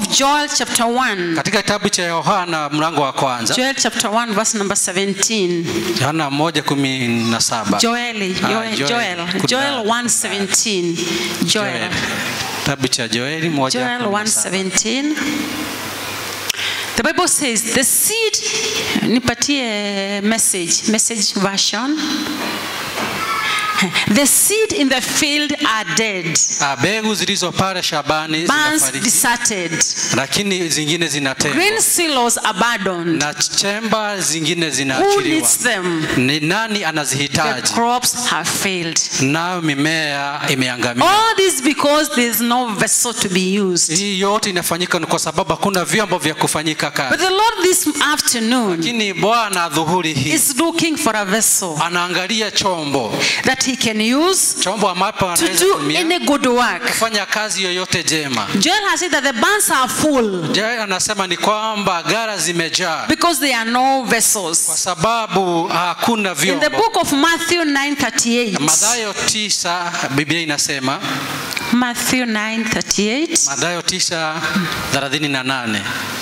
Joel, chapter 1. katika kitabu cha yohana mlango wa kwanza Joel, chapter 1, verse number 17. yohana moja kumi na saba Joel, Ah, Joel, Joel. Joel, Kuna- Joel 1, 17. Joel, kitabu cha joeli moja Joel kumi na 1, saba. 17. The Bible says, the seed, nipatie message, message version. The seed in the field are dead, Ah, mbegu zilizo pale shabani barns zinafariki deserted, lakini zingine zinatengwa green silos abandoned. na chemba zingine Who zinaachiliwa needs them? ni nani The anazihitaji crops have failed. nayo mimea imeangamia All this because there is no vessel to be used. hii yote inafanyika ni kwa sababu hakuna vyombo vya kufanyika But kazi the Lord this afternoon lakini bwana dhuhuri hii is looking for a vessel anaangalia chombo that he can use chombo ambapo to anaweza do tumia any good work. kufanya kazi yoyote jema Joel has said that the barns are full je anasema ni kwamba gara zimejaa because there are no kwa vessels. sababu hakuna In the vyombo book of Matthew 9:38, Mathayo tisa Biblia inasema Matthew 9:38, Mathayo tisa thelathini na nane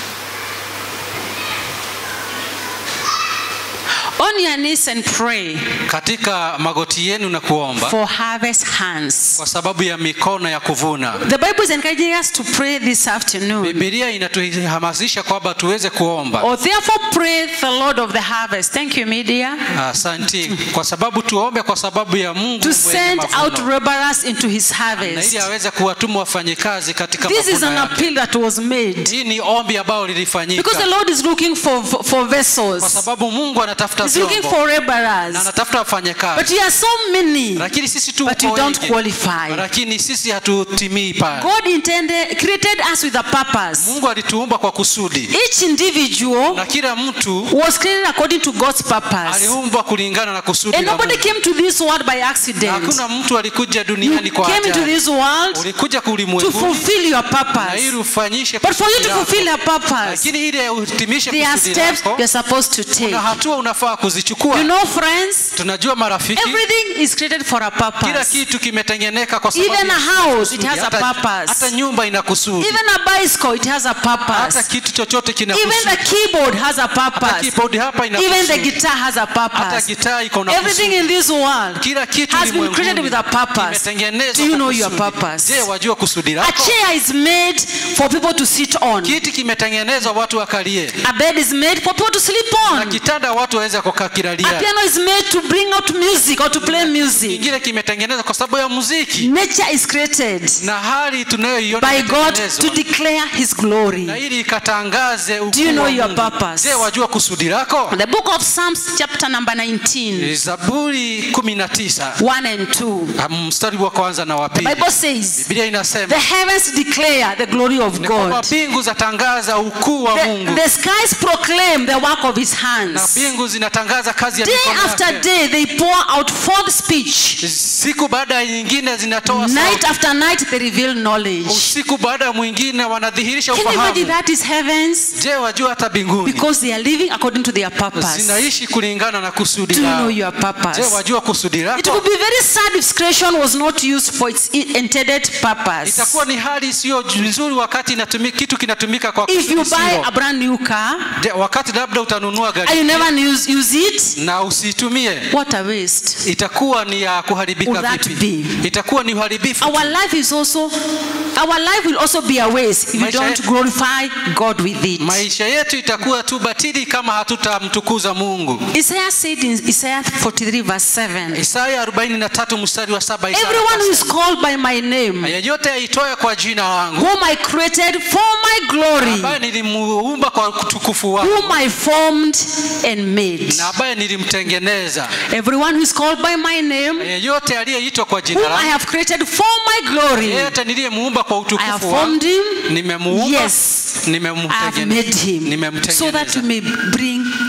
on your knees and pray katika magoti yenu na kuomba for harvest hands. kwa sababu ya mikono ya kuvuna. The Bible is encouraging us to pray this afternoon. Biblia inatuhamasisha kwamba tuweze kuomba. Or therefore pray the Lord of the harvest. Thank you, media. Asanti, kwa sababu tuombe kwa sababu ya Mungu To mwenye send out mavuno. laborers into his na harvest. ili aweze kuwatuma wafanyikazi katika This is mavuno an yake. appeal that was made. Hii ni ombi ambalo lilifanyika Because the Lord is looking for, for, for kwa vessels. sababu Mungu anatafuta He's looking vyombo for na laborers. anatafuta But wafanyakazi, we are so many, lakini sisi tu but we uko don't wengi. qualify. lakini sisi hatutimii pale. God intended, created us with a purpose. Mungu alituumba kwa kusudi, Each individual na kila mtu was created according to God's purpose. aliumbwa kulingana na kusudi And la nobody Mungu. came to this world by Na accident. Hakuna mtu alikuja You duniani kwa came into ajali. this world Ulikuja to ulimwenguni fulfill your na purpose. ili ufanyishe But for you kusudi to lako. fulfill your purpose, lakini ili uhitimishe there are kusudi steps lako you're supposed to take. na hatua unafaa kuzichukua. You know, friends, Tunajua marafiki, everything is created for a kila purpose. kitu kimetengeneka kwa sababu Even ya a house, kusudi. it has a hata, purpose. hata nyumba ina kusudi, Even a bicycle, it has a hata purpose. kitu chochote kina Even the kusudi. keyboard has a Hata purpose. keyboard hapa ina Even the kusudi. guitar has a hata purpose. gitaa iko na Everything kusudi. in this world Kila kitu has been ulimwenguni created with a purpose. kimetengenezwa Do you kwa know your kusudi. purpose? Je, wajua kusudi A lako? chair is made for people to sit on. Kiti kimetengenezwa watu wakalie, A bed is made for people to sleep na on. kitanda watu waweze kukaa A kilalia. piano is made to bring out music or to play music. Kingine kimetengenezwa kwa sababu ya muziki, Nature is created na hali tunayoiona by God to imetengenezwa. declare His glory. na ili ikatangaze ukuu Do you know wa your Mungu. purpose? Je, wajua kusudi lako? The book of Psalms, chapter number 19, Zaburi kumi na tisa 1 and 2. mstari wa kwanza na wa The pili, Bible says, Biblia inasema The heavens declare the glory of ni kwamba God. mbingu zatangaza ukuu wa The, Mungu the skies proclaim the work of His na hands. mbingu zinatangaza kazi ya Day mikono after yake. day, they pour out forth speech. Siku baada ya nyingine zinatoa Night sauti. after night, they reveal knowledge. Usiku baada ya mwingine wanadhihirisha Can you imagine ufahamu. that is heavens? Je, wajua hata mbinguni Because they are living according to their purpose. zinaishi kulingana na kusudi Do you know lao. your Je, purpose? wajua kusudi It lako? would be very sad if creation was not used for its intended purpose. Itakuwa ni hali isiyo nzuri wakati inatumi, kitu kinatumika kwa If you kusudi buy silo. a brand new car Je, wakati labda utanunua and you gari never use, use it, na usiitumie what a waste. itakuwa ni ya kuharibika Will that vipi? Itakuwa ni uharibifu. Our life is also, our life will also be a waste if you Maisha don't yetu- glorify God with it. Maisha yetu itakuwa tu batili kama hatutamtukuza Mungu. Isaiah said in Isaiah 43 verse 7, Isaya 43 mstari wa saba Isaya Everyone who is akasema, called by my name, yeyote aitoe kwa jina langu whom I created for my glory, ambaye nilimuumba kwa utukufu wangu whom I formed and made. na ambaye nilimtengeneza Everyone who is called by my name, yeyote aliyeitwa kwa jina whom I langu have created for my glory, yeyote niliyemuumba kwa I have utukufu formed wangu him. nimemuumba Yes, I have nimemtengeneza made him so that nimemtengeneza you may bring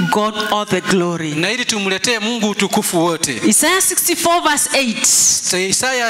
God all the glory. na ili tumletee mungu utukufu wote Isaiah 64 verse 8. isaya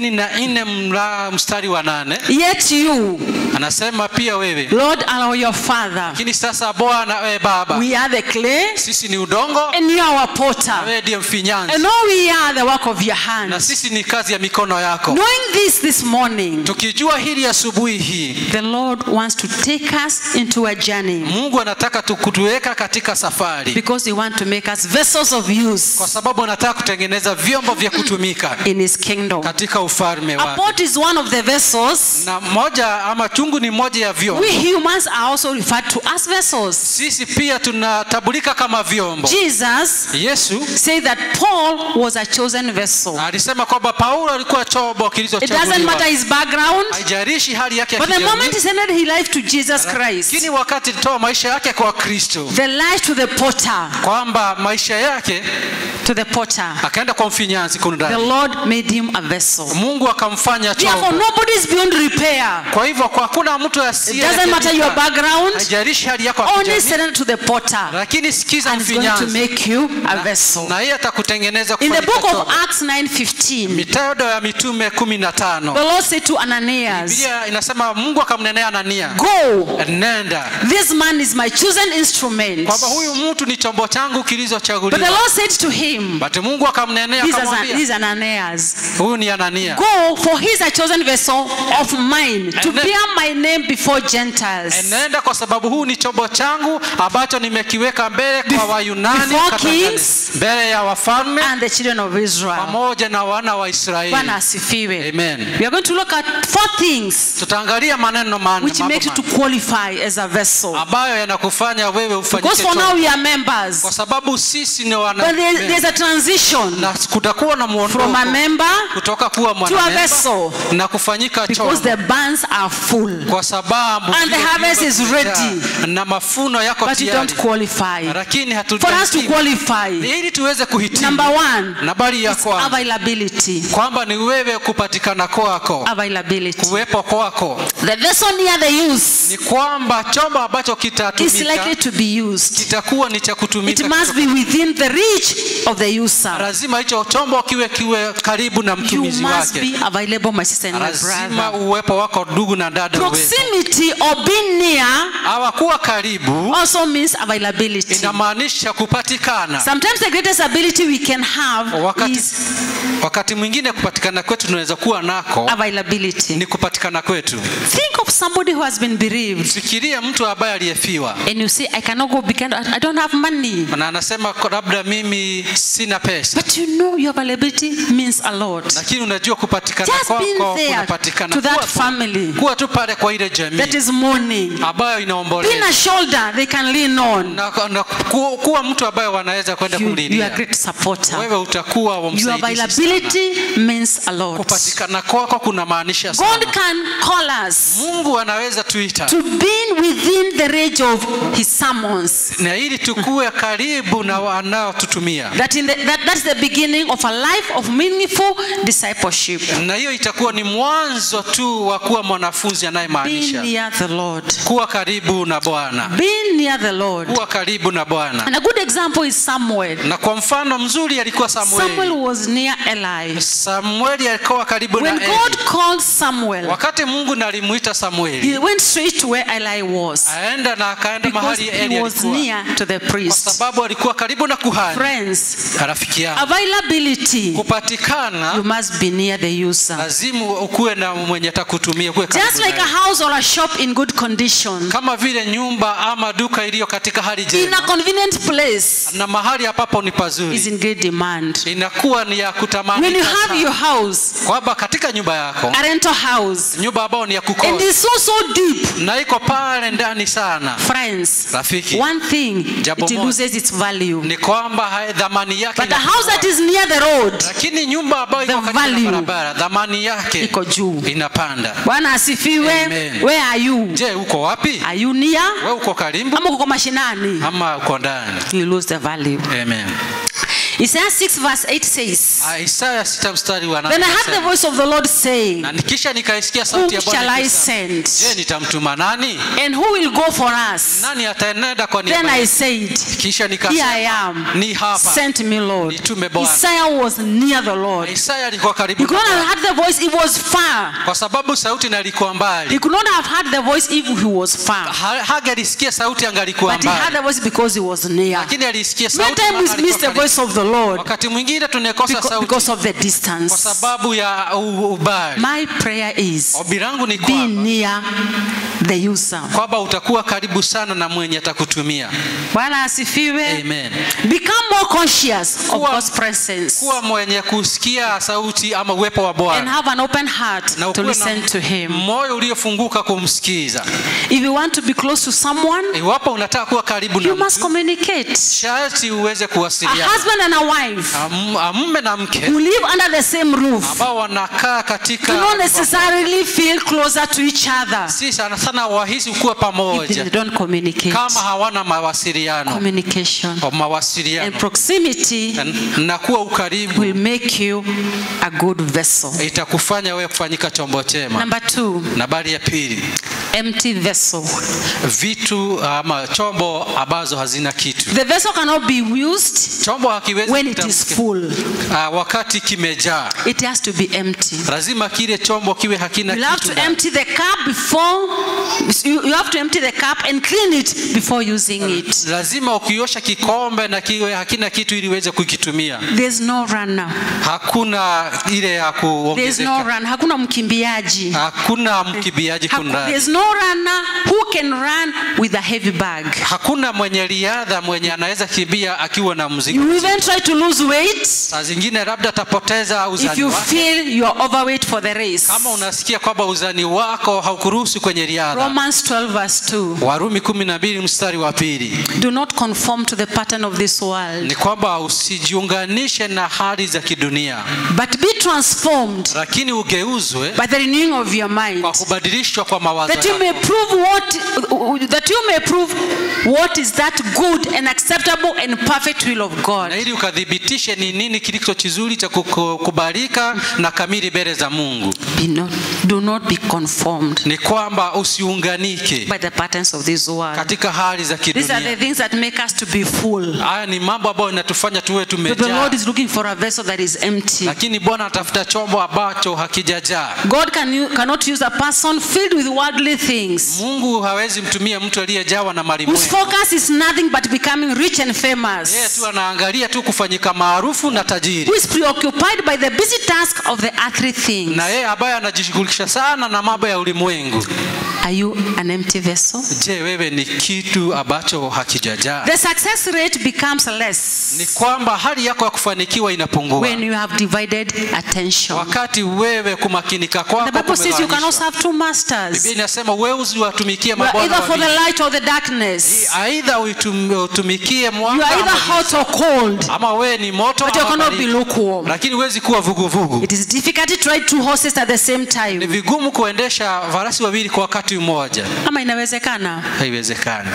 64 mla- mstari wa nane Yet you, anasema pia wewe Lord, are your Father. lakini sasa bwana wewe baba We are the clay, sisi ni udongo and you are our na potter. wewe ndiye mfinyanzi And all we are the work of your na hands. sisi ni kazi ya mikono yako Knowing this this morning, tukijua hili asubuhi hii the Lord wants to take us into a journey mungu anataka tu- kutuweka katika safari because He wants to make us vessels of kwa use sababu anataka kutengeneza vyombo vya kutumika in His kingdom. katika ufalme A wake pot is one of the vessels. na moja ama chungu ni moja ya vyombo We humans are also referred to as vessels. sisi pia tunatabulika kama vyombo Jesus yesu said that Paul was a chosen vessel. alisema kwamba paulo alikuwa chombo It doesn't kilichochaguliwa matter his background, haijalishi hali yake ya but the kijamii, moment he surrendered his life to Jesus Christ, lakini wakati alitoa maisha yake kwa kristo the life to the potter, kwamba maisha yake to the potter, akaenda kwa mfinyanzi the kundani Lord made him a vessel. mungu akamfanya Therefore, chombo nobody is beyond repair. kwa hivyo kwa hakuna mtu It asiye doesn't matter your background, haijalishi hali yako ya only kijamii, surrender to the potter, lakini sikiza and he's going to mfinyanzi make you a vessel. na yeye atakutengeneza In the kufanyika book of chombo. Acts 9:15, mitendo ya mitume kumi na the tano Lord said to Ananias, biblia inasema mungu akamnenea anania Go, nenda this man is my chosen instrument. kwamba huyu mtu ni chombo changu But the kilichochaguliwa Lord said to him, but mungu akamnenea This is, akamwambia this is Ananias. huyu ni anania Go, for he is a chosen vessel of mine to And then- bear my name before Gentiles, enenda kwa sababu huu ni chombo changu ambacho nimekiweka mbele kwa Bef- wayunani before katika kings mbele ya wafalme and the children of Israel. pamoja na wana wa israeli Bwana asifiwe. Amen. We are going to look at four things tutaangalia maneno manne which mambo make you to manne, qualify as a vessel. ambayo yanakufanya wewe Because ufanyike for now chombo we are members, kwa sababu sisi ni wana but there, there's a transition na kutakuwa na from a muondoko member kutoka kuwa to a mwanamemba vessel na kufanyika because chombo the barns are full, kwa sababu And the vile harvest vyumba is vimejaa ready. na mafuno yako but you tayari don't qualify. lakini For us to hatujahitimu qualify, ili tuweze kuhitimu number one, nambari ya is kwanza availability. kwamba ni wewe kupatikana kwako Availability. kuwepo kwako The vessel near the use ni kwamba chombo ambacho is kitatumika likely to be used. kitakuwa ni cha It kutumika must be within the reach of the user. lazima hicho chombo kiwe kiwe karibu na You mtumizi must wake be available, my sister and my lazima brother. uwepo wako ndugu na dada uwepo Proximity or being near hawakuwa karibu also means availability. inamaanisha kupatikana Sometimes the greatest ability we can have wakati, is wakati mwingine kupatikana kwetu tunaweza kuwa nako availability. ni kupatikana kwetu Think of somebody who has been bereaved fikiria mtu ambaye aliyefiwa and you say, I cannot go because I don't have money. na anasema "Kwa labda mimi sina pesa But you know your availability means a lot. lakini unajua kupatikana Just being kwako there kunapatikana to that kuwa tu- family kuwa tu pale kwa ile jamii that is mourning. ambayo Being inaomboleza a shoulder they can lean on. na, na ku, kuwa mtu ambaye wanaweza kwenda You, you are a kumlilia great supporter. wewe utakuwa wa Your msaidizi sana. availability means a lot. kupatikana kwako kuna maanisha God sana can call us mungu anaweza tuita to be within the range of His sermons. na ili tukuwe karibu na wanaotutumia That in the, that, that's the beginning of a life of meaningful discipleship. na hiyo itakuwa ni mwanzo tu wa kuwa mwanafunzi Being anayemaanisha near the Lord. kuwa karibu na bwana Being near the Lord. kuwa karibu na bwana And a good example is Samuel. na kwa mfano mzuri alikuwa Samuel samueli was near Eli. samueli alikuwa karibu When na God eli called Samuel, wakati mungu nalimuita samueli he went straight to where Eli was aenda na akaenda because mahali eli he was alikuwa near to the kwa priest. sababu alikuwa karibu na kuhani Friends, rafiki yangu availability, kupatikana you must be near the user. lazima ukuwe na mwenye atakutumia ukuwe karibu Just like a naye. house or a shop in good condition, kama vile nyumba ama duka iliyo katika hali in njema a convenient place, na mahali ambapo ni is pazuri in great demand. inakuwa ni ya When you kutamanika have sana. your house, kwamba katika nyumba yako a rental house, nyumba ambayo ni ya and kukosa it's so so deep, na iko pale ndani sana friends, rafiki one thing, Jambo it moja. loses its value. ni kwamba hai- dhamani yake But the inapungua. house that is near the road, lakini nyumba ambayo iko The karibu na value barabara dhamani yake iko juu. inapanda Bwana asifiwe. Amen. Where are you? je uko wapi Are you near? we uko karibu Ama uko mashinani? ama uko ndani You lose the value. Amen. Isaiah 6 verse 8 says, Ah, Isaya sita mstari wa nane Then I heard the anasema, voice of the Lord saying, na nikisha nikaisikia Whom sauti ya shall Bwana I ikisema, send? je nitamtuma nani And who will go for us? nani ataenenda kwa Then niaba I yetu? said, kisha Here I nikasema am. ni hapa Sent me, Lord. Nitume Bwana. Isaiah was near the Lord. Isaya alikuwa karibu He could na not have Bwana. heard the voice, it was far. kwa sababu sauti nalikuwa He mbali could not have heard the voice if he was far. Ha- hagalisikia sauti angalikuwa But he heard mbali the voice because he was near. lakini alisikia Many sauti times maana we alikuwa miss the karibu. voice of the Lord wakati mwingine tunakosa because, sauti because of the kwa distance. sababu ya u- ubali My prayer is ombi langu ni be kwamba near the user. kwamba utakuwa karibu sana na mwenye atakutumia Bwana asifiwe. amen Become more conscious of Kuwa- God's presence kuwa mwenye kusikia sauti ama uwepo wa and bwana have an open heart na to ukuwe listen na to Him. moyo uliofunguka kumsikiza If you want to be close to someone, iwapo unataka kuwa karibu na you must mtu communicate. sharti uweze A kuwasiliana husband and a wife Am- a mume na mke who live under the same roof ambao wanakaa katika do not necessarily feel closer to each other si sana sana wahisi kuwa if they pamoja don't communicate. kama hawana mawasiliano Communication Kwa and mawasiliano proximity na, na kuwa ukaribu will make you a good vessel. itakufanya wewe kufanyika chombo chema Number two, nambari ya pili empty vessel. vitu ama chombo ambazo hazina kitu The vessel cannot be used chombo hakiwezi when it is kutamka- full. Ah, wakati kimejaa It has to be empty. lazima kile chombo kiwe hakina You have kitu to ndani. empty the cup before you, you have to empty the cup and clean it before using it. lazima ukiosha kikombe na kiwe hakina kitu ili uweze kukitumia There's no runner. hakuna ile ya There's no kuongezeka run. Hakuna mkimbiaji. hakuna mkimbiaji Haku- kunani There's no runner who can run with a heavy bag. hakuna mwenye riadha mwenye anaweza kimbia akiwa na mzigo You even try to lose weight saa zingine labda atapoteza if uzani you wake feel you are overweight for the race. kama unasikia kwamba uzani wako haukuruhusu kwenye riadha Romans 12 verse 2. warumi kumi na mbili mstari wa pili Do not conform to the pattern of this world, ni kwamba usijiunganishe na hali za kidunia but be transformed lakini ugeuzwe by the renewing of your mind. kwa kubadilishwa kwa mawazo that you may yako prove what that you may prove what is that good and acceptable and perfect will of na God. ili ukathibitishe ni nini kilicho kizuri cha kuku- kubalika na kamili mbele za mungu Be not, do not be conformed ni kwamba usiunganike by the patterns of this world. katika hali za These are the kidunia things that make us to be full. haya ni mambo ambayo inatufanya tuwe But the tumejaa Lord is looking for a vessel that is empty. lakini bwana anatafuta chombo ambacho hakijajaa God can, u- cannot use a person filled with worldly things mungu hawezi mtumia mtu aliyejawa na whose malimwengu focus is nothing but becoming rich and yeye famous, tu anaangalia tu kufanyika maarufu na tajiri who is preoccupied by the busy task of the earthly things. na yeye ambaye anajishughulisha sana na mambo ya ulimwengu Are you an empty vessel? je wewe ni kitu ambacho hakijajaa The success rate becomes less ni kwamba hali yako ya kufanikiwa inapungua when you have divided attention. wakati wewe kumakinika The kwako Bible says you cannot kumegawanyishwa. serve two masters. Biblia inasema wewe usiwatumikie You are mabwana either for the wawili. light or the darkness. aidha uitum- utumikie You mwanga are either ama hot or cold, ama wewe ni moto but you ama cannot be baridi. lukewarm. lakini huwezi kuwa vuguvugu It is difficult to ride two horses at the same ni time. vigumu kuendesha farasi wawili kwa wakati mmoja Ama inawezekana? haiwezekani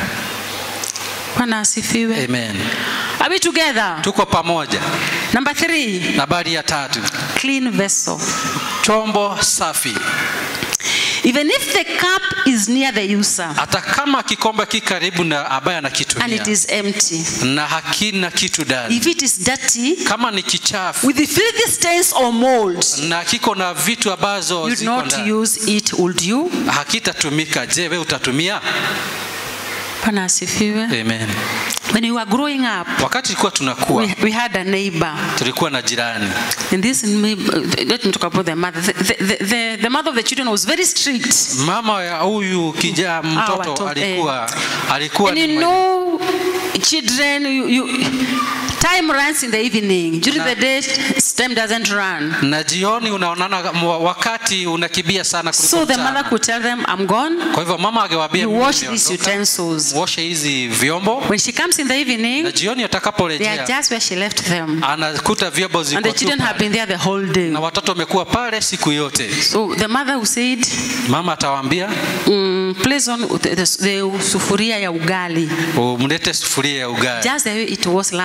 Bwana asifiwe. amen Are we together? tuko pamoja Number three, nambari ya tatu clean vessel. chombo safi Even if the cup is near the user hata kama kikombe ki karibu na ambaye and anakitumia it is empty, na hakina kitu ndani if it is dirty kama ni kichafu with the filthy stains or mold, na kiko na vitu ambazo you'd ziko not ndani use it, would you? hakitatumika je we utatumia Bwana asifiwe. amen When we were growing up, wakati tulikuwa tunakuwa we, we had a neighbor. tulikuwa na jirani And this, neighbor- let me talk about the mother. The, the, the, the mother of the children was very strict. mama ya huyu kijana mtoto watoto, alikuwa alikuwa And ni you mwenye- know, children, you, you, time runs in the evening. During the day, time doesn't run. na jioni unaonana mwa- wakati unakimbia sana kuliko So the mchana. mother could tell them, I'm gone. kwa hivyo mama angewaambia You "Mimi wash these nimeondoka." utensils. muoshe hizi vyombo When she comes in the na evening, jioni they are atakaporejea just where she left them. anakuta vyombo ziko And the tu children have pale. been there the whole day. na watoto wamekuwa pale siku yote So the mother who said, mama atawaambia mm, place on the, the, the sufuria ya ugali. umlete sufuria ya ugali Just the way it was last night.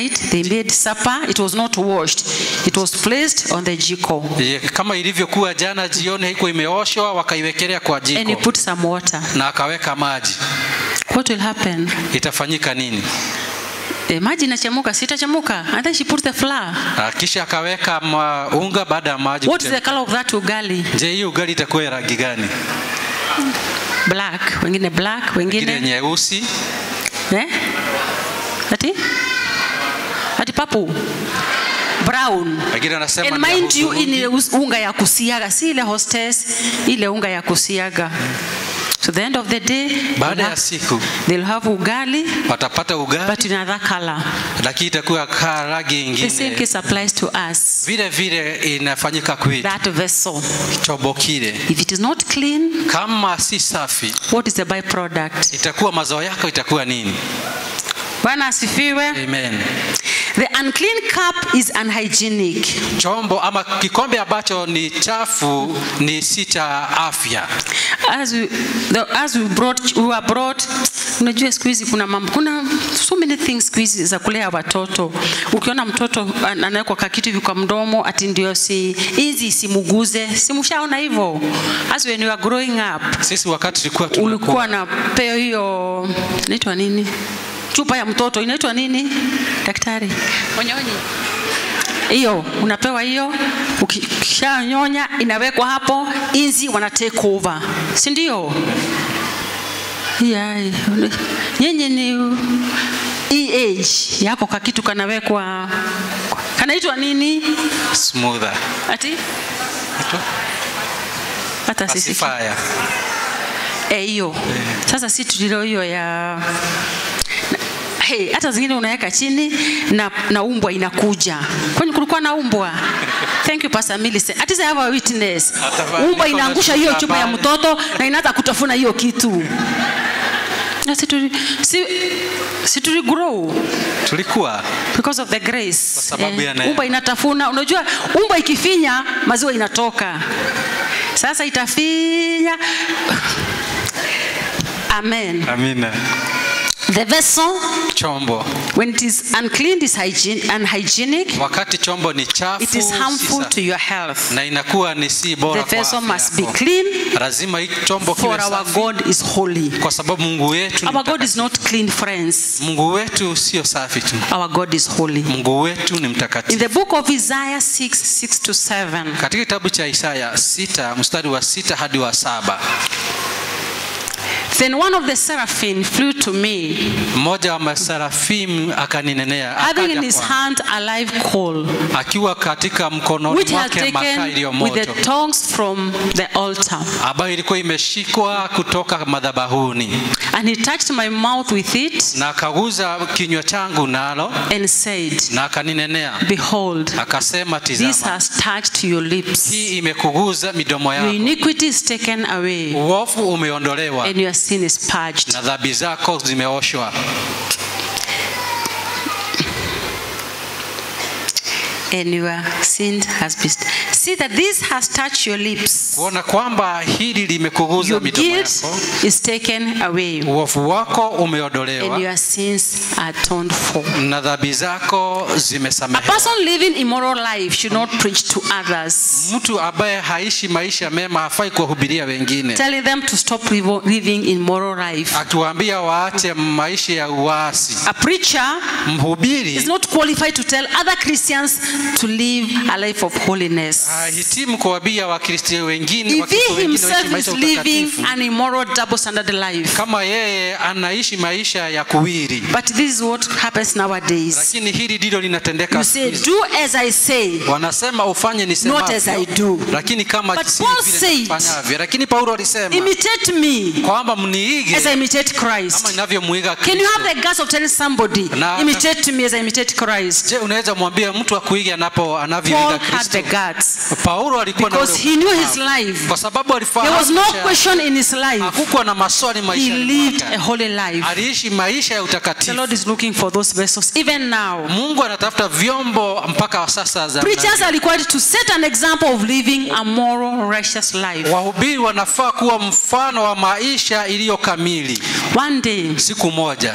night they made supper. It was not washed. It was placed on the jiko. Ye, kama ilivyokuwa jana jioni haikuwa imeoshwa wakaiwekelea kwa And he jiko put some water. na akaweka maji What will happen? itafanyika nini The maji inachemuka, sitachemuka. And then she put the flour. Ah, kisha akaweka ma- unga baada ya maji What is the kuchemka. color of that ugali? je hii ugali itakuwa ya rangi gani Black. Wengine black, ile wengine nyeusi eh? Ati? Ati papu. Brown. wengine wanasema And ni ya mind you, hudhurungi. ile us- unga ya kusiaga, si ile hostess, ile unga ya kusiaga. So the end of the day, baada they'll ya have, siku they'll have ugali, watapata ugali but in another color. lakini itakuwa kaa rangi The same ingine case applies to us. vile vile inafanyika kwetu That vessel, chombo kile if it is not clean, kama si safi what is the byproduct? itakuwa mazao yako itakuwa nini Bwana asifiwe. amen The unclean cup is unhygienic. chombo ama kikombe ambacho ni chafu ni si cha afya As we, the, as we brought, we were brought, unajua siku hizi kuna mambo, kuna so many things siku hizi za kulea watoto. Ukiona mtoto an- anawekwa kakitu hivi kwa mdomo, ati ndio si hizi isimuguze, simshaona hivyo. As when you are growing up, sisi wakati tulikuwa ulikuwa tunakuwa na peo hiyo inaitwa nini chupa ya mtoto inaitwa nini daktari onyonyi hiyo unapewa hiyo ukishanyonya inawekwa hapo inzi wana take over si ndio yeah. nyenye ni hii age yako kakitu kanawekwa kanaitwa nini smoother ati hata sisi pacifier Eh, hiyo sasa si tulilo hiyo ya na- hey, hata zingine unaweka chini na, na umbwa inakuja kwani kulikuwa na umbwa thank you pastor Millicent at least I have a witness Hata umbwa niko inaangusha na hiyo shida chupa ya pale. mtoto na inaanza kutafuna hiyo kitu na si tuli, si, si tuli grow tulikuwa because of the grace Kwa sababu ya neema. umbwa inatafuna unajua umbwa ikifinya maziwa inatoka sasa itafinya amen amina the vessel chombo when it is unclean is hygiene, unhygienic wakati chombo ni chafu it is si harmful safi, to your health na inakuwa ni si bora the kwa vessel afya must be yako. clean lazima hii chombo kiwe for our safi god is holy kwa sababu mungu wetu ni our god is mtakatifu. not clean friends mungu wetu sio safi tu our god is holy mungu wetu ni in mtakatifu the book of isaiah 6 6 to 7 katika kitabu cha isaya sita mstari wa sita hadi wa saba then one of the seraphim flew to me mmoja wa masarafimu akaninenea having in akaja his kwangu, hand a live coal, akiwa katika mkononi which had mwake makaa taken iliyo with moto the tongs from the altar. ambayo ilikuwa imeshikwa kutoka madhabahuni And he touched my mouth with it na akaguza kinywa changu nalo and said, na akaninenea Behold, akasema this tizama has touched your lips. hii imekuguza midomo Your yako iniquity is taken away, uovu umeondolewa and your sin is purged. na dhambi zako zimeoshwa And your sin has been. See that this has touched your lips. kuona kwamba hili limekuguza Your midomo guilt yako is taken away, uovu wako and umeondolewa your sins are atoned for. na dhambi zako A zimesamehewa person living immoral life should not preach to others, mtu ambaye haishi maisha mema hafai kuwahubiria wengine telling them to stop livo- living immoral life. akiwaambia waache maisha ya uasi A preacher is mhubiri not qualified to tell other Christians to live a life of holiness. hahitimu kuwaambia wakristo wengine If wakristo he wengine himself waishi is maisha ya living utakatifu an immoral double standard life. kama yeye anaishi maisha ya kuwiri But this is what happens nowadays. lakini hili ndilo linatendeka You siku say, hizi. do as I say. wanasema ufanye Not as I nisemavyo do. lakini kama But si Paul vile said, nifanyavyo lakini paulo alisema Imitate me kwamba mniige as I imitate kama Christ. inavyomwiga Can you Kristo. have the guts of telling somebody, Na- imitate me as I imitate Christ? je unaweza mwambia mtu akuige anapo Paul anavyoiga had the kristo guts paulo alikuwa na because ule he knew his ufahamu. life. kwa sababu There alifahamu was no maisha yake. question in his life. hakukuwa na maswali He maisha lived a holy life. aliishi maisha ya The utakatifu Lord is looking for those vessels even now. mungu anatafuta vyombo mpaka sasa za Preachers are required to set an example of living a moral, righteous life. wahubiri wanafaa kuwa mfano wa maisha iliyo kamili One day, siku moja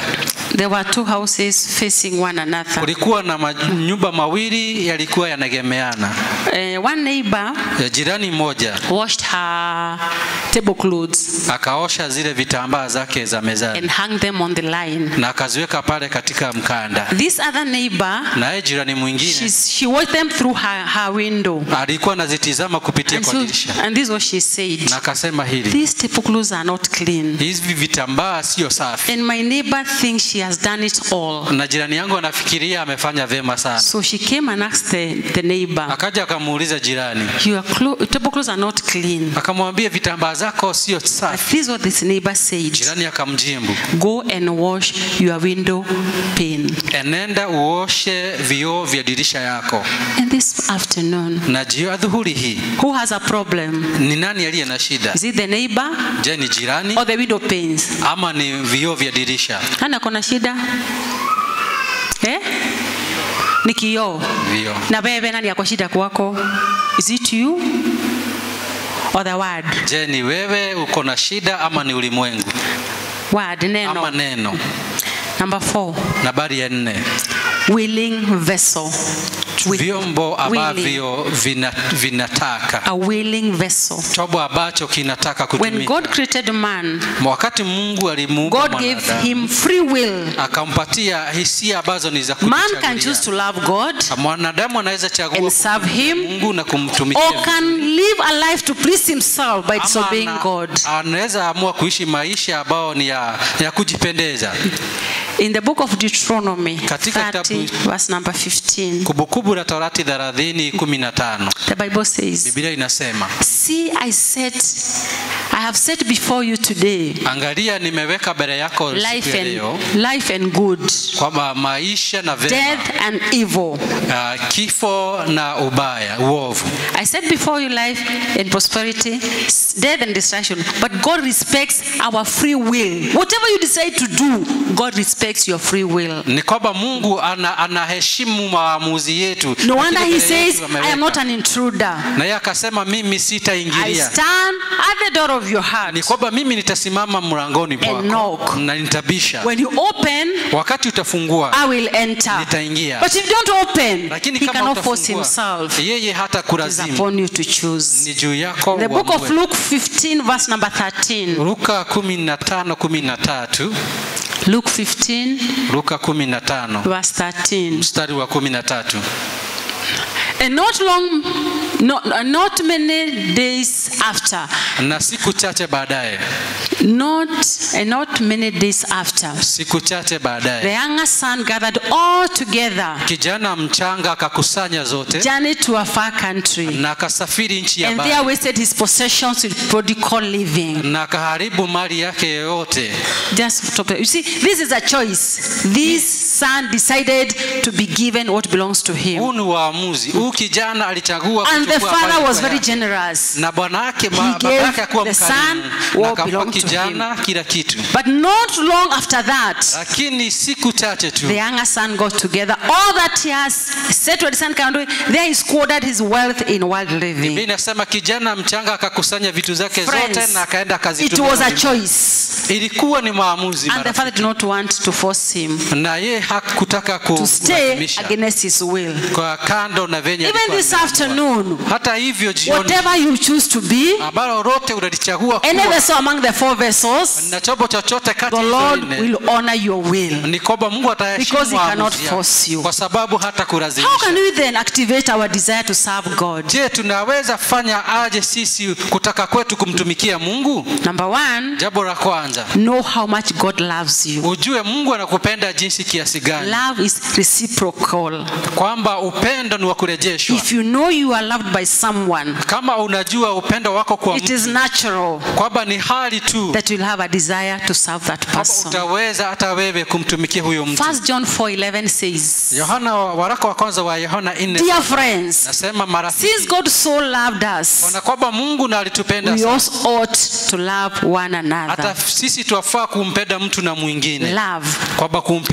There were two houses facing one another. kulikuwa na manyumba mawili yalikuwa yanagemeana Uh, one neighbor Ya jirani mmoja washed her tablecloths akaosha zile vitambaa zake za mezani and hung them on the line. na akaziweka pale katika mkanda This other neighbor, naye jirani mwingine she's, she watched them through her, her window. alikuwa anazitizama kupitia And, kwa so, dirisha and this is what she said. na akasema hili These tablecloths are not clean. hivi vitambaa sio safi And my neighbor thinks she has done it all. na jirani yangu anafikiria amefanya vyema sana So she came and asked the, the neighbor, akaja akamuuliza jirani Your clo- tablecloths are not clean. akamwambia vitambaa zako sio But safi this is what this neighbor said. jirani akamjimbu Go and wash your window pane. enenda uoshe vioo vya dirisha yako And this afternoon, na jio adhuhuri hii who has a problem? ni nani aliye na shida Is it the neighbor je ni jirani or the window panes? ama ni vioo vya dirisha Ana kona shida? Eh? Ni kioo. vioo Na wewe nani ako shida kwako? Is it you or the word? je ni wewe uko na shida ama ni ulimwengu Word, ama neno. neno Number four, nambari ya nne willing vessel. Wi- vyombo willing. ambavyo vina, vinataka A willing vessel. chombo ambacho kinataka When kutumika God created man, wakati mungu alimuumba God gave mwanadamu him free will. akampatia hisia ambazo ni za Man can kujichagulia. choose to love God mwanadamu anaweza chagua and serve Him, mungu na kumtumikia or can live a life to please himself by Ama disobeying ana- God. anaweza amua kuishi maisha ambayo ni ya, ya kujipendeza In the book of Deuteronomy Katika 30, kitabu- verse number 15, kumbukumbu la torati 30 15 the Bible says, biblia inasema See, I set, I have set before you today angalia nimeweka mbele yako siku life ya leo and, life and good, kwamba maisha na vema death and evil. uh, kifo na ubaya uovu I set before you life and prosperity, s- death and destruction. But God respects our free will. Whatever you decide to do, God respects your free will. ni kwamba mungu ana, anaheshimu maamuzi yetu No Lakini wonder He mbele says, yetu I am ameweka. not an intruder. na yeye akasema mimi I sitaingilia stand at the door of your heart. ni kwamba mimi nitasimama mlangoni And mwako knock. na nitabisha When you open, wakati utafungua I will enter. nitaingia But if you don't open, lakini He kama cannot force utafungua Himself. yeye hata It is kulazimu upon you to choose. ni juu yako The book of uamue. Luke 15, verse number 13. luka 15 13 Luke 15, luka 15 verse 13. mstari wa 13 And not long, not, not many days after, na siku chache baadaye not, and not many days after, siku chache the baadaye younger son gathered all together, kijana mchanga akakusanya zote journeyed to a far country, na akasafiri nchi ya and mbali there wasted his possessions with prodigal living. na akaharibu mali yake yote Just stop there. You see, this is a choice. This son decided to be given what belongs to him. huu ni uamuzi huu kijana alichagua And the kuchukua father mali was kwa very yake. generous. na bwana yake He ba- baba gave yake akuwa the son mkarimu na what akampa belonged to kijana kila kitu But not long after that, lakini siku chache tu the younger son got together all that he has said to the son can do. There he squandered his wealth in wild Biblia living. inasema kijana mchanga akakusanya vitu zake zote Friends, na akaenda It akazitumia was a ulimwengu. choice. ilikuwa ni maamuzi And the marafiki. father did not want to force him na ye hakutaka ku- to stay kulazimisha against his will. kwa kando na venye Even alikuwa this ameamua. afternoon, hata hivyo jioni whatever you choose to be, ambalo lote unalichagua any kuwa vessel among the four vessels, na chombo chochote kati the ya hizo Lord nne, will honor your will. ni kwamba mungu ataheshimu Because he cannot maamuzi yako, force you. kwa sababu hata How can kulazimisha we then activate our desire to serve God? je tunaweza fanya aje sisi kutaka kwetu kumtumikia mungu Number one, jambo la kwanza know how much God loves you. ujue mungu anakupenda jinsi kiasi gani Love is reciprocal. kwamba upendo ni wa kurejeshwa If you know you are loved by someone, kama unajua upendo wako kwa it mtu is natural kwamba ni hali tu that you'll have a desire to serve that kwamba person. utaweza hata wewe kumtumikia huyo mtu First John 4:11 says, yohana waraka wa kwanza wa yohana 4 Dear friends, nasema marafiki since God so loved us, na kwamba mungu na alitupenda we sana also ought to love one hata another. sisi twafaa kumpenda mtu na mwingine Love. kwamba kumpenda When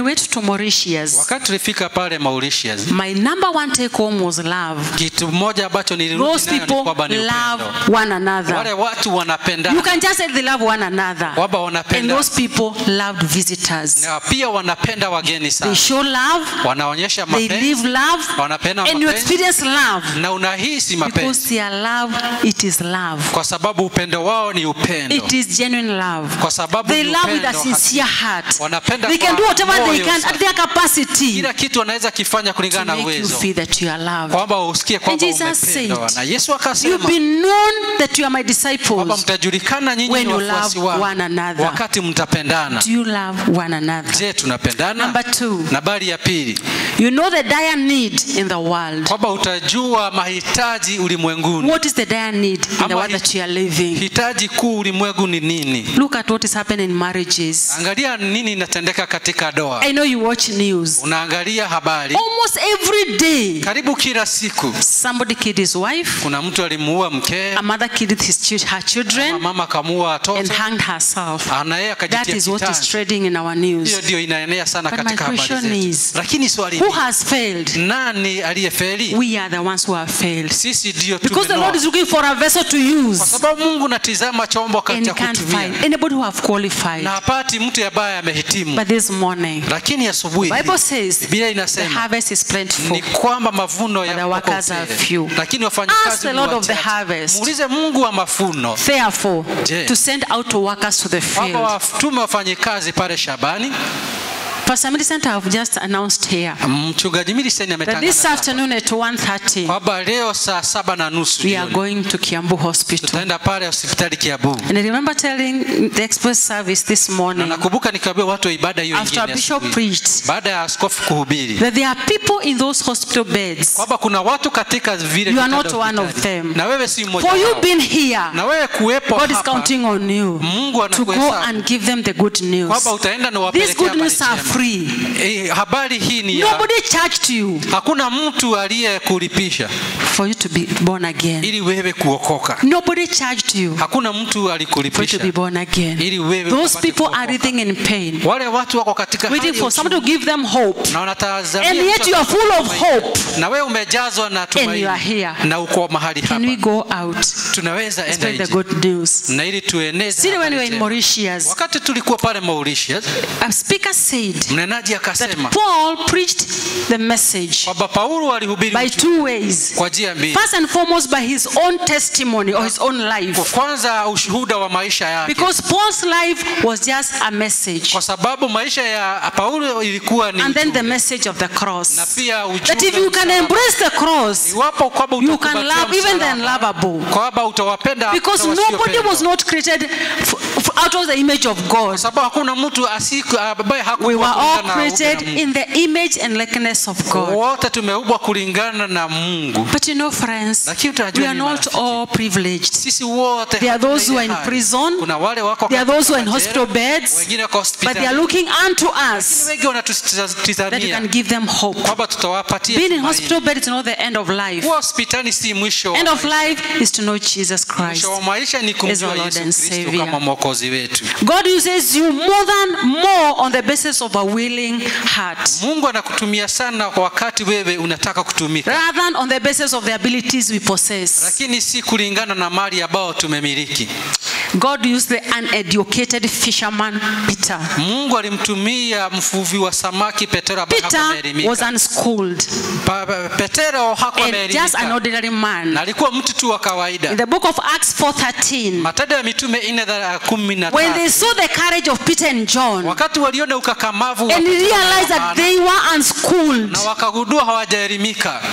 we went to Mauritius, wakati tulifika pale Mauritius my number one take home was love. kitu moja ambacho nilirudi Those nayo ni people kwamba ni love upendo one another. wale watu You wanapendana can just say they love one another. kwamba And wanapenda those people loved visitors. na pia wanapenda wageni They sana show love, wanaonyesha they mapenzi live love, wanapenda and you mapenzi experience love. na unahisi Because mapenzi their love, it is love. kwa sababu upendo wao ni upendo It is genuine love. kwa sababu They ni love with a upendo sincere hakika. heart. Wanapenda They can kwa do whatever they moyo can at safi. their capacity kila kitu wanaweza kifanya to kulingana na make you uwezo feel that you are loved. kwamba usikie kwamba And Jesus umependwa said, na Yesu You've akasema been known that you are my kwamba disciples. mtajulikana nyinyi when ni you wafuasi love wangu one another. wakati mtapendana Do you love one another? je tunapendana Number two, nambari ya pili you know the dire need in the world. kwamba utajua mahitaji ulimwenguni What is the dire need in the Ama world hi- that you are living? hitaji kuu ulimwengu ni nini Look at what is happening in marriages. angalia nini inatendeka katika doa I know you watch news. unaangalia habari Almost every day, karibu kila siku somebody killed his wife, kuna mtu alimuua mkee a mother killed his chil- her ama children, mama akamuua and watoto hanged herself. na yeye That akajitia is what is kitani trading in our news. hiyo ndio inaenea sana But my katika habari question zetu is, lakini swali Who ni has failed? nani aliyefeli We are the ones who have failed. sisi ndio Because the Lord is tumenoa looking for a vessel to kwa use. sababu mungu natizama chombo And cha he can't kutumia find anybody who have qualified. na hapati mtu ambaye amehitimu But this morning, lakini asubuhi Bible says biblia the inasema harvest is plentiful. ni kwamba mavuno But the yako workers are tele. few. lakini Ask wafanyakazi the ni Lord of the wachache. harvest. muulize mungu wa mafuno Therefore, Je. to send out to workers to the kwamba field. watume wafanyikazi pale shabani Pastor Millicent have just announced here mchungaji miliseni that this ametangaza hapa afternoon at 1.30, kwamba leo saa saba na nusu we are jioni going to Kiambu Hospital. tutaenda pale hospitali kiabu And I remember telling the express service this na morning, nakumbuka nikiambia watu wa ibada hiyo after ingine Bishop asubuhi, preached, baada ya askofu kuhubiri that there are people in those hospital beds. kwamba kuna watu katika vile You are vitanda not one of hospitali. them. na wewe si mmoja For you wao. being here, na wewe kuwepo God is hapa counting on you Mungu to go anakuhesabu and give them the good news. kwamba utaenda na These wapelekea good habari news are njema. free. Eh, habari hii ni ya Nobody charged you hakuna mtu aliyekulipisha for you to be born again. ili wewe kuokoka Nobody charged you hakuna mtu for you to alikulipisha be born again. ili wewe Those upate people are kuokoka. writhing in pain, wale watu wako katika hali waiting ya for somebody to give them hope. na wanatazamia And mtu yet you are full of hope. na wewe umejazwa na tumaini you are here. na uko mahali Can we hapa go out, tunaweza enda spread the nje good news? na ili tueneze Still, when habari we were in njema. Mauritius, wakati tulikuwa pale Mauritius a speaker said mnenaji akasema that Paul preached the message kwamba Paulo alihubiri by ujumbe two ways. kwa njia mbili First and foremost, by his own testimony or his own Kwa life. kwanza ushuhuda wa maisha yake Because Paul's life was just a message. kwa sababu maisha ya Paulo ilikuwa ni And then the ujumbe. message of the na cross. pia ujumbe That if you can msalaba. embrace the cross, iwapo kwamba you can utakumbatia love even the msalaba, unlovable. kwamba utawapenda Because hata nobody wasiopendwa. was not created f- f- out of the image of God. kwa sababu hakuna mtu asiku- ambaye We hakuwa were all kulingana na created upendo wa in the image and likeness of Mungu. God. wote tumeumbwa kulingana na Mungu But you know, friends, Lakini tunajua we are ni not marafiki. all privileged. sisi wote There are hatuna those who ile are in hali. prison. kuna wale wako There are katika those who are in majela, hospital beds. wengine wako But they are hospitali looking unto us wengi that we wanatutizamia can give them hope. kwamba tutawapatia Being in tumaini. hospital bed is not the end of life. kuwa hospitali si mwisho wa End of maisha. life is to know Jesus Christ. mwisho wa maisha ni our kumjua Lord and Yesu Kristo Savior. kama mwokozi wetu God uses you more than more on the basis of a willing heart Mungu anakutumia sana kwa wakati wewe unataka kutumika rather than on the basis of the abilities we possess. lakini si kulingana na mali ambayo tumemiliki God used the uneducated fisherman Peter. Mungu alimtumia mvuvi wa samaki Petero ambaye Peter hakuelimika. was unschooled Pa- pa- Petero and just an hakuelimika ordinary na man. alikuwa mtu tu wa In kawaida. the book of Acts 4:13, Matendo ya Mitume nne dha- kumi na when they tatu saw the courage of Peter and John wakati waliona ukakamavu wa and Petero na realized that Yohana, they were unschooled, na wakagundua hawajaelimika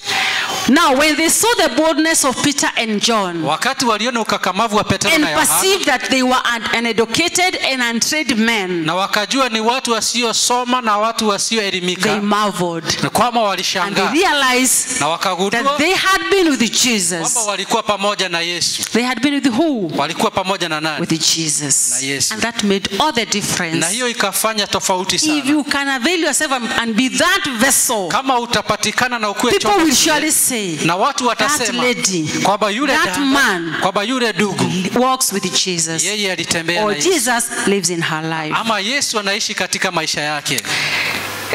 now when they saw the boldness of Peter and John wakati waliona ukakamavu wa Petero and na Yohana perceived that they were un- uneducated and untrained men, na wakajua ni watu wasiosoma na watu they wasioelimika marveled na kwamba and they walishangaa realized na wakagundua that they had been with kwamba Jesus. walikuwa pamoja na Yesu They had been with who? walikuwa pamoja na nani With Jesus. Na Yesu. And that made all the na difference. hiyo ikafanya tofauti If sana you can avail yourself and- and be that vessel, kama utapatikana na ukuwe people chombo will kile, surely say, na watu that watasema lady kwamba yule that dada, man kwamba yule ndugu walks with Jesus. yeye alitembea na Or Yesu Jesus lives in her life. ama Yesu anaishi katika maisha yake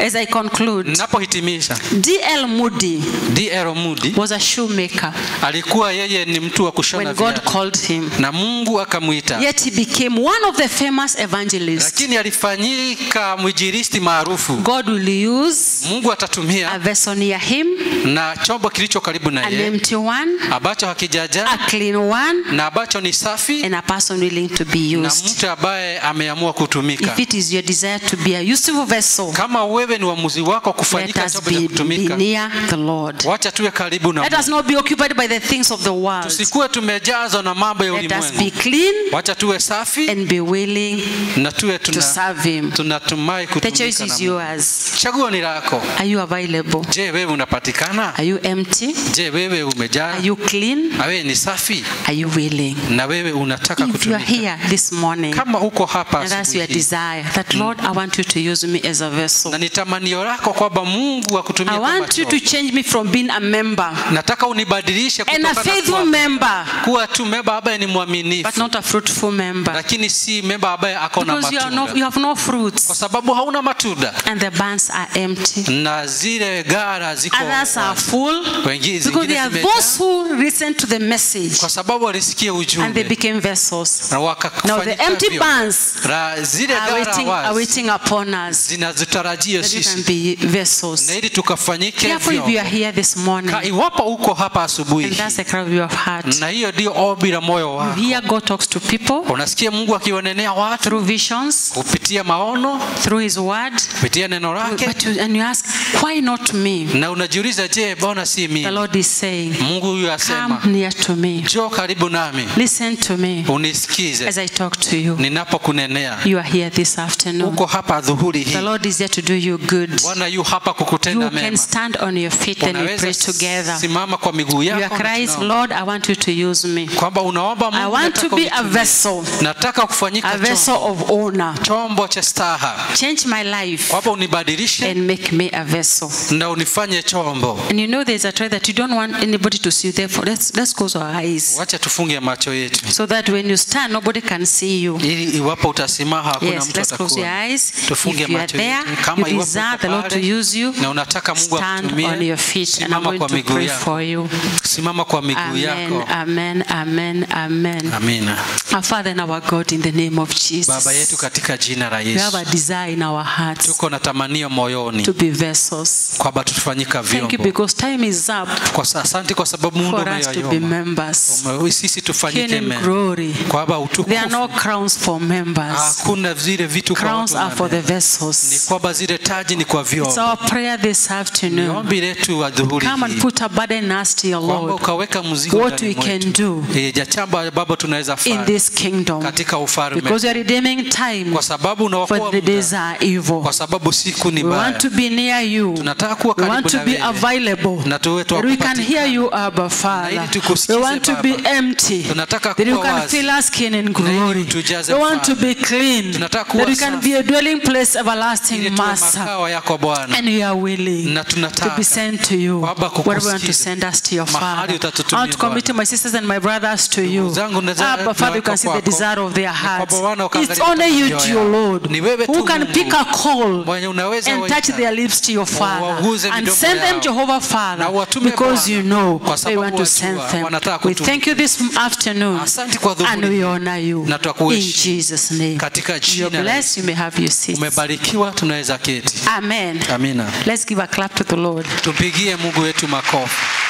As I conclude, Ninapohitimisha, D.L. Moody D.L. Moody was a shoemaker alikuwa yeye ni mtu wa kushona when God viatu called him. na Mungu akamwita, Yet he became one of the famous evangelists. lakini alifanyika mwinjilisti maarufu. God will use Mungu atatumia a vessel near him, na chombo kilicho karibu na an yeye empty one, ambacho hakijajaa a clean one, na ambacho ni safi and a person willing to be na used. mtu ambaye ameamua kutumika. If it is your desire to be a useful vessel, Kama wewe ni uamuzi wako let kufanyika us chombo cha be, be kutumika, near the Lord. wacha tuwe karibu na Let Mungu. us not be occupied by the things of the world. Tusikuwe tumejazwa na mambo ya Let us be ulimwengu. clean Wacha tuwe safi and be willing na tuwe to tuna, serve Him. tunatumai The kutumika choice na is Mungu. yours. Chaguo ni lako. Are you available? Je, wewe unapatikana? Are you empty? Je, wewe umejaa? Are you clean? Na wewe ni safi Are you willing? na wewe unataka If you are kutumika? here this morning Kama uko hapa and that's your asubuhi hii, desire that Lord, I want you to use me as a vessel. na ni tamanio lako kwamba Mungu akutumie I kama want you to chombo. change me from being a member Nataka unibadilishe and a kutoka faithful kuwa, member, kuwa tu memba ambaye ni but mwaminifu, not a fruitful member. lakini si memba ambaye ako na Because you, are no, matunda, you have no kwa fruits sababu hauna matunda and the barns are empty. na zile gara ziko Others are full wengine because zingine they are zimejaa, those who listen to the message kwa sababu walisikia and they ujumbe became vessels. na Now the wakafanyika empty vyombo. barns Ra- zile are gara waiting, are wazi waiting upon us zinazotarajia that we can sisi be vessels. na ili tukafanyike Therefore, if you are vyombo. here this morning Ka- iwapo uko hapa asubuhi and that's hii, the cry of your heart, na hiyo ndio ombi la moyo you wako hear God talks to people unasikia mungu akiwanenea watu through visions, kupitia maono through His Word, kupitia neno lake but you, and you ask, why not me? na unajiuliza je mbona si The mimi Lord is saying, mungu huyu come asema near to me, njoo karibu nami listen to me unisikize as I talk to you. ninapokunenea You are here this afternoon. uko hapa dhuhuri The hii Lord is here to do you good. bwana yu hapa You kukutenda can mema stand on your feet and we pray unaweza together. simama kwa miguu Your yako na cry is, tunaomba. Lord, I want you to use me. kwamba unaomba I mungu want to nataka be a unitumie. vessel, nataka kufanyika a vessel chombo, of honor. chombo cha staha Change my life kwamba unibadilishe and make me a vessel. na unifanye chombo And you know there's a try that you don't want anybody to see you. Therefore, let's, let's close our eyes wacha tufunge macho yetu so that when you stand, nobody can see you. ili iwapo utasimama hakuna Yes, mtu let's close your atakuona eyes. tufunge If you are macho there, yetu you kama iwapo desire uko the Lord to pale use you, na unataka mungu stand on akutumie your feet and I'm simama going kwa to miguu pray yako for you. simama kwa miguu Amen, yako amen, amen, amen. amina Our Father and our God, in the name of baba yetu Jesus, katika jina la we have a yesu desire in our hearts tuko na tamanio moyoni to be vessels. kwamba tutafanyika Thank you vyombo because time is up kwa sa- asante kwa sababu mungu for us to be umeyoyoma members. Ume- sisi tufanyike King in mema glory. kwamba There are no utukufu crowns for members. hakuna zile vitu kwa Crowns watu are for the wanane. ni vessels. kwamba zile taji ni kwa It's vyombo our prayer this ni afternoon. ombi letu wa dhuhuri Come and hii put a burden in us, dear kwamba Lord, ukaweka mzigo what ndani we can mwetu. do Eh, ja jambo ambalo tunaweza in fanya this kingdom. katika ufalme Because we are redeeming time, kwa sababu unaokoa for the muda days are evil. kwa sababu siku ni We want mbaya to be near you. tunataka kuwa We want karibu to na be wewe available. na tuwe That we can hear you, Abba ili Father. We tukusikize, want to be Baba. empty. Tunataka That you kuwa can wazi. fill us skin in ili glory. utujaze We want to Father. be clean. Tunataka That kuwa we can safi. be a dwelling place, ili everlasting tuwe Master. makao yako Bwana And we are willing na to be tunataka sent to you. Baba, Wherever you want to kukusikiza. send us to your Mahali Father. I utatutumia, want to commit Bwana. my sisters and my brothers to you. zangu na za- Abba Father, you can see the naweka desire of their Ni kwamba hearts. Bwana ukaangalia It's only you, mioyo dear yao. Lord, Ni wewe who tu can Mungu. pick a call mwenye unaweza and touch waita. their lips to your Father Waguze and midomo send them yao. Jehovah Father Na watume because Bwana. you know Kwa they sababu want to wajua, send them. wanataka We kutumia. thank you this afternoon Asante kwa and dhuhuri we honor you Na in twakuheshimu. Jesus name. Katika You're jina la blessed. You may have your seats. umebarikiwa tunaweza keti Amen. amina Let's give a clap to the Lord. tumpigie mungu wetu makofi